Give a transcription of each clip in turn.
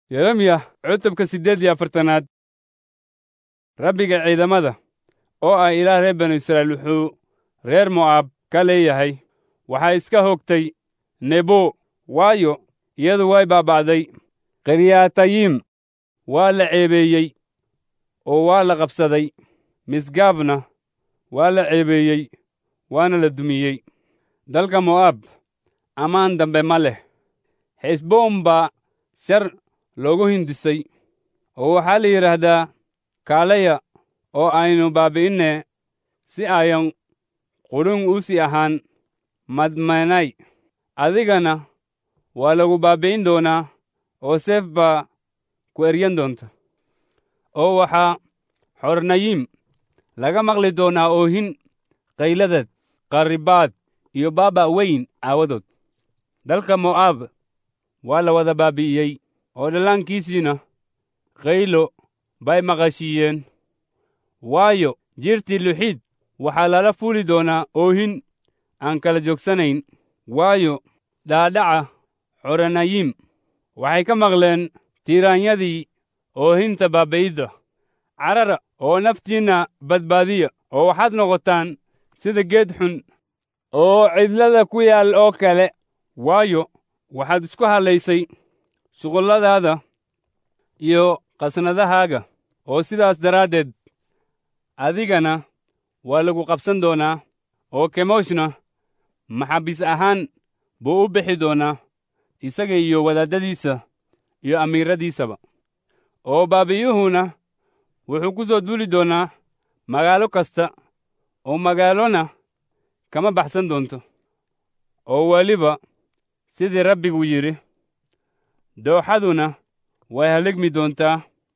yeremiya cutubka siddeed iyo afartanaad rabbiga ciidamada oo ah ilaah reer banu israa'iil wuxuu reer mo'aab ka leeyahay waxaa iska hogtay nebo waayo iyadu way baaba'day qiryaatayim waa la ceebeeyey oo waa la qabsaday misgaabna waa la ceebeeyey waana la dumiyey dalka mo'aab ammaan dambe ma leh xesboon baa shar loogu hindisay oo waxaa la yidhaahdaa kaalaya oo aynu baabi'inne si ayan qudhun u sii ahaan madmanay adigana waa lagu baabi'in doonaa oo seef baa ku eryan doonta oo waxaa xornayim laga maqli doonaa oohin qayladeed qarribaad iyo baaba' weyn aawadood dalka mo'aab waa la wada baabi'iyey oo dhallaankiisiina qaylo bay maqashiiyeen waayo jirtii luxiid waxaa lala fuuli doonaa oohin aan kala joogsanayn waayo dhaadhaca xoranayim waxay ka maqleen tiiraanyadii oohinta baabi'idda carara oo naftiinna badbaadiya oo waxaad noqotaan sida geed xun oo cidlada ku yaal oo kale waayo waxaad isku hadlaysay shuqulladaada iyo qasnadahaaga oo sidaas daraaddeed adigana waa lagu qabsan doonaa oo kemoshna maxaabiis ahaan buu u bixi doonaa isaga iyo wadaaddadiisa iyo amiiradiisaba oo baabi'yuhuna wuxuu ku soo duuli doonaa magaalo kasta oo magaalona kama baxsan doonto oo weliba sidii rabbigu yidhi dooxaduna way haligmi doontaa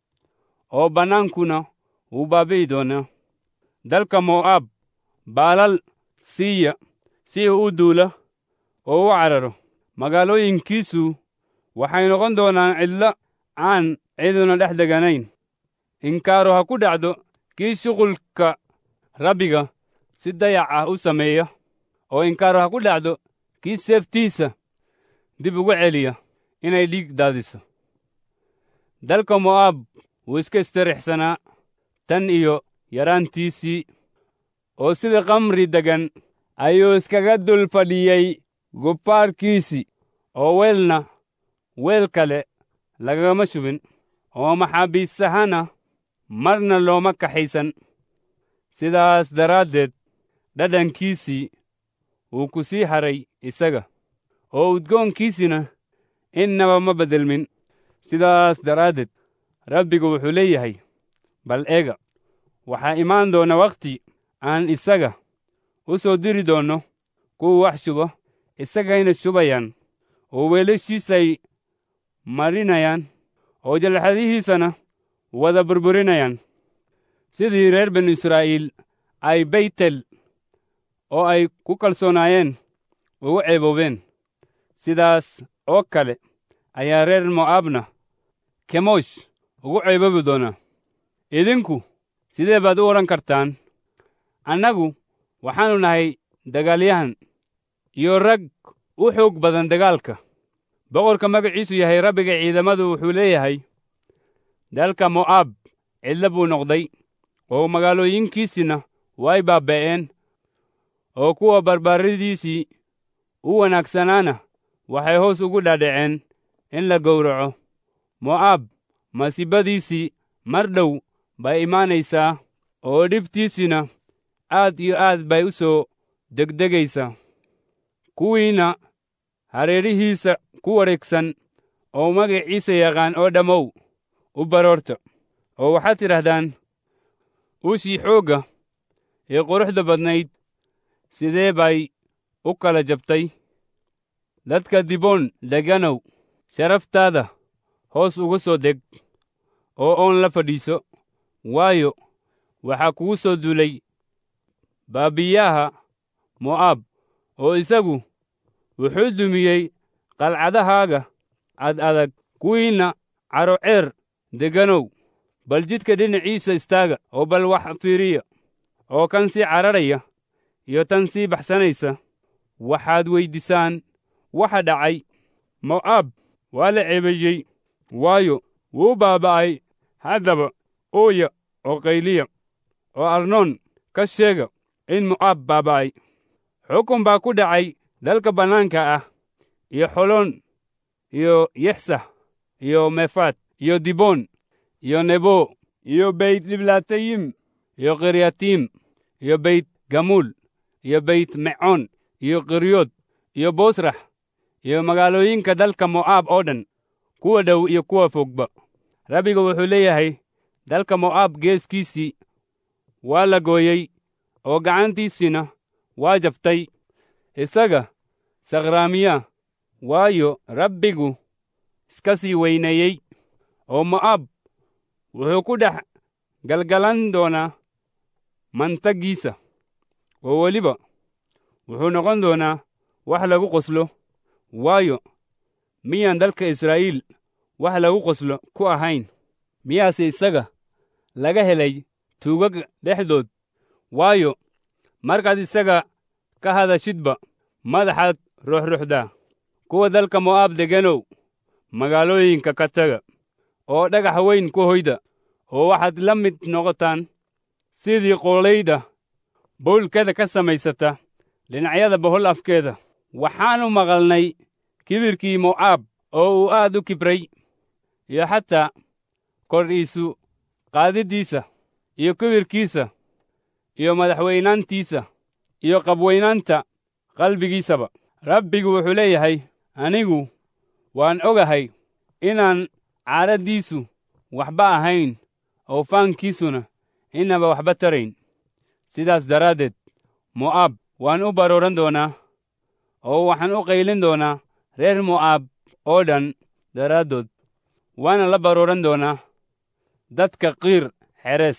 oo bannaankuna wuu baabi'i doonaa dalka mo'aab baalal siiya si uu u duula oo u cararo magaalooyinkiisu waxay noqon doonaan cidlo aan ciduna dhex deganayn inkaaru ha ku dhacdo kii shuqulka rabbiga si dayac ah u sameeya oo inkaaru ha ku dhacdo kii seeftiisa dib ugu celiya inay dhiig daadiso dalka mo'aab wuu iska istirixsanaa tan iyo yaraantiisii oo sida kamri degan ayuu iskaga dul fadhiyey gubbaarkiisii oo weelna weel kale lagagama shubin oo maxaabiisahana marna looma kaxaysan sidaas daraaddeed dhadhankiisii wuu ku sii haray isaga oo udgoonkiisina innaba ma beddelmin sidaas daraaddeed rabbigu wuxuu leeyahay bal eega waxaa imaan doona wakhti aan isaga u soo diri doonno kuwa wax shuba isagayna shubayaan oo weelashiisay marinayaan oo jalxadihiisana wada burburinayaan sidii reer binu israa'iil ay baytel oo ay ku kalsoonaayeen ugu ceeboobeen sidaas oo kale ayaa reer mo'aabna kemosh ugu ceeboobi doonaa idinku sidee baad u odhan kartaan annagu waxaannu nahay dagaalyahan iyo rag u xoog badan dagaalka boqorka magaciisu yahay rabbiga ciidamadu wuxuu leeyahay dalka mo'aab cidlo buu noqday oo magaalooyinkiisina way baaba'een oo kuwa barbaaradiisii u wanaagsanaana waxay hoos ugu dhaadhaceen in la gowraco mo'aab masiibadiisii mar dhow bay imaanaysaa oo dhibtiisina aad iyo aad bay u soo degdegaysaa kuwiina hareerihiisa ku wareegsan oo magaciisa yaqaan oo dhammow u baroorta oo waxaad tidhahdaan ushii xoogga ee quruxda badnayd sidee bay u kala jabtay dadka diboon deganow sharaftaada hoos uga soo deg oo oon la fadhiiso waayo waxaa kugu soo duulay baabiyaha mo'aab oo isagu wuxuu dumiyey qalcadahaaga ad adag kuwiinna caroceer deganow bal jidka dhinaciisa istaaga oo bal wax fiiriya oo kan sii cararaya iyo tan sii baxsanaysa waxaad weyddiisaan waxa dhacay mo'aab waa la ceebeeyey waayo wuu baaba'ay haddaba ooya oo qayliya oo arnoon ka sheega in mo'aab baaba'ay xukun baa ku dhacay dalka bannaanka ah iyo xoloon iyo yexsah iyo mefaat iyo diboon iyo nebo iyo beyt diblatayim iyo kiryatiim iyo beyt gamuul iyo beyt mecoon iyo kiryood iyo boosrax iyo magaalooyinka dalka mo'aab oo dhan kuwa dhow iyo kuwa fogba rabbiga wuxuu leeyahay dalka mo'aab geeskiisii waa la gooyey oo gacantiisiina waa jabtay isaga sakhraamiya waayo rabbigu iska sii weyneeyey oo mo'aab wuxuu ku dhex galgalan doonaa mantaggiisa oo weliba wuxuu noqon doonaa wax lagu qoslo waayo miyaan dalka israa'iil wax lagu qoslo ku ahayn miyaase isaga laga helay tuugag dhexdood waayo markaad isaga ka hadashidba madaxaad ruxruxdaa kuwa dalka mo'aab deganow magaalooyinka ka taga oo dhagax weyn ku hoyda oo waxaad la mid noqotaan sidii qoolayda bowlkeeda ka samaysata dhinacyada bohol afkeeda waxaannu maqalnay kibirkii mo'aab oo uu aad u kibray iyo xataa kordhiisu qaadiddiisa iyo kibirkiisa iyo madaxweynaantiisa iyo qabweynaanta qalbigiisaba rabbigu wuxuu leeyahay anigu waan ogahay inaan caaraddiisu waxba ahayn oo faankiisuna inaba waxba tarayn sidaas daraaddeed mo'aab waan u barooran doonaa oo waxaan u qaylin doonaa reer mo'aab oo dhan daraaddood waana la barooran doonaa dadka qiir xerees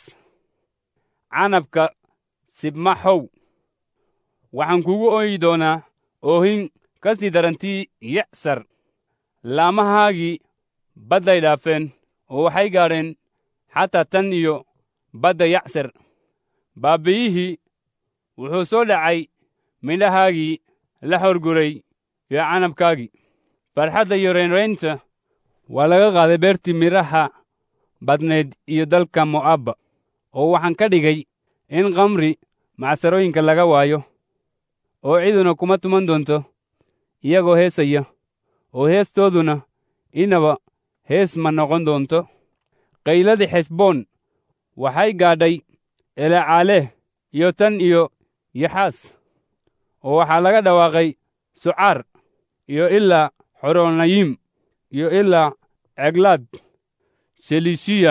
canabka sibmaxow waxaan kugu ooyi doonaa oohin ka sii darantii yacsar laamahaagii badday dhaafeen oo waxay gaadheen xataa tan iyo badda yacsar baabiyihii wuxuu soo dhacay midhahaagii la horguray iyo canabkaagii farxadda iyo reynraynta waa laga qaaday beertii midhaha badnayd iyo dalka mo'aabba oo waxaan ka dhigay in kamri macsarooyinka laga waayo oo ciduna kuma tuman doonto iyagoo heesaya oo heestooduna inaba hees ma noqon doonto qayladii xeshboon waxay gaadhay elecaaleeh iyo tan iyo yaxaas oo waxaa laga dhawaaqay sucaar iyo ilaa xoronayim iyo ilaa ceglaad shelishiya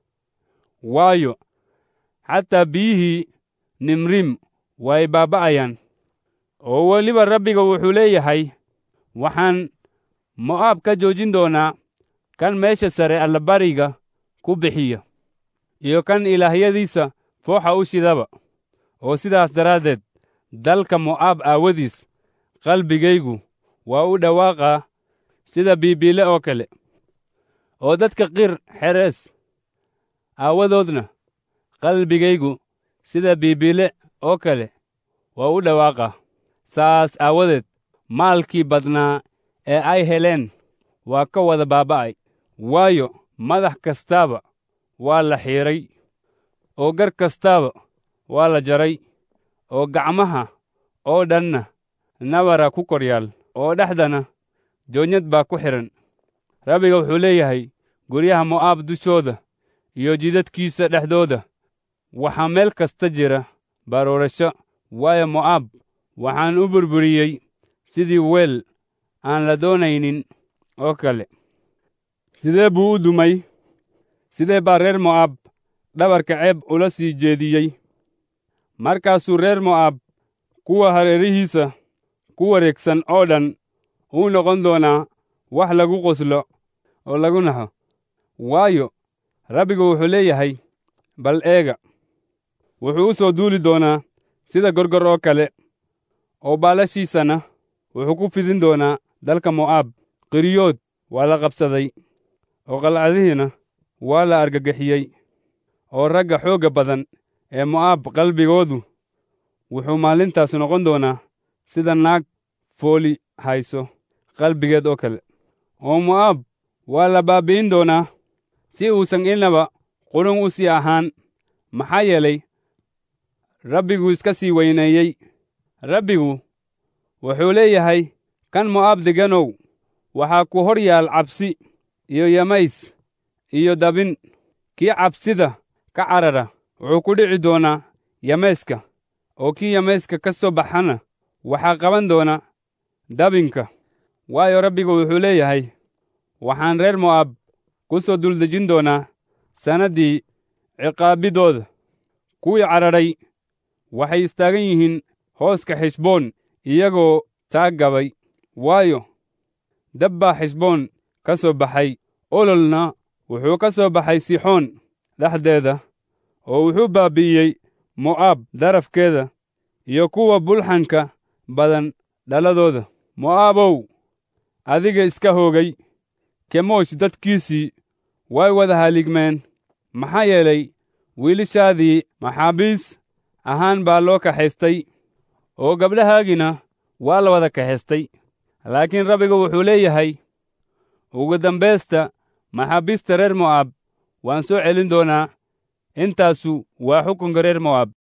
waayo xataa biyihii nimrim way baaba'ayaan oo weliba rabbiga wuxuu leeyahay waxaan mo'aab ka joojin doonaa kan meesha sare allabariga ku bixiya iyo kan ilaahyadiisa fooxa u shidaba oo sidaas daraaddeed dalka mo'aab aawadiis qalbigaygu waa u dhawaaqaa sida biibiile oo kale oo dadka qir xerees aawadoodna qalbigaygu sida biibiile oo kale waa u dhawaaqaa saas aawadeed maalkii badnaa ee ay heleen waa ka wada baaba'ay waayo madax kastaaba waa la xiidray oo gar kastaaba waa la jaray oo gacmaha oo dhanna nabara ku kor yaal oo dhexdana joonyad baa ku xidhan rabbiga wuxuu leeyahay guryaha mo'aab dushooda iyo jidadkiisa dhexdooda waxaa meel kasta jira baroorasho waayo mo'aab waxaan u burburiyey sidii weel aan la doonaynin oo kale sidee buu u dumay sidee baa reer mo'aab dhabarka ceeb ula sii jeediyey markaasuu reer mo'aab kuwa hareerihiisa ku wareegsan oo dhan uu noqon doonaa wax lagu qoslo oo lagu naxo waayo rabbigu wuxuu leeyahay bal eega wuxuu u soo duuli doonaa sida gorgor oo kale oo baalashiisana wuxuu ku fidin doonaa dalka mo'aab qiriyood waa la qabsaday oo qalcadihiina waa la argagixiyey oo ragga xoogga badan ee mo'aab qalbigoodu wuxuu maalintaas noqon doonaa sida naag fooli hayso qalbigeed oo kale oo mo'aab waa la baabbi'in doonaa si uusan innaba qurun u sii ahaan maxaa yeelay rabbigu iska sii weyneeyey rabbigu wuxuu leeyahay kan mo'aab deganow waxaa ku hor yaal cabsi iyo yamays iyo dabin kii cabsida ka carara wuxuu ku dhici doonaa yamayska oo kii yamayska ka soo baxana waxaa qaban doona dabinka waayo rabbigu wuxuu leeyahay waxaan reer mo'aab ku soo duldejin doonaa sannaddii ciqaabiddooda kuwii cadhadhay waxay istaagan yihiin hooska xishboon iyagoo taag gabay waayo dab baa xishboon ka soo baxay ololna wuxuu ka soo baxay sixoon dhexdeeda oo wuxuu baabbi'iyey mo'aab darafkeeda iyo kuwa bulxanka badan dhaladooda mo'aabow adiga iska hoogay kemosh dadkiisii way wada haligmeen maxaa yeelay wiilashaadii maxaabiis ahaan baa loo kaxaystay oo gabdhahaagina waa la wada kaxaystay laakiin rabbigu wuxuu leeyahay ugu dambaysta maxaabiista reer mo'aab waan soo celin doonaa intaasu waa xukunka reer mo'aab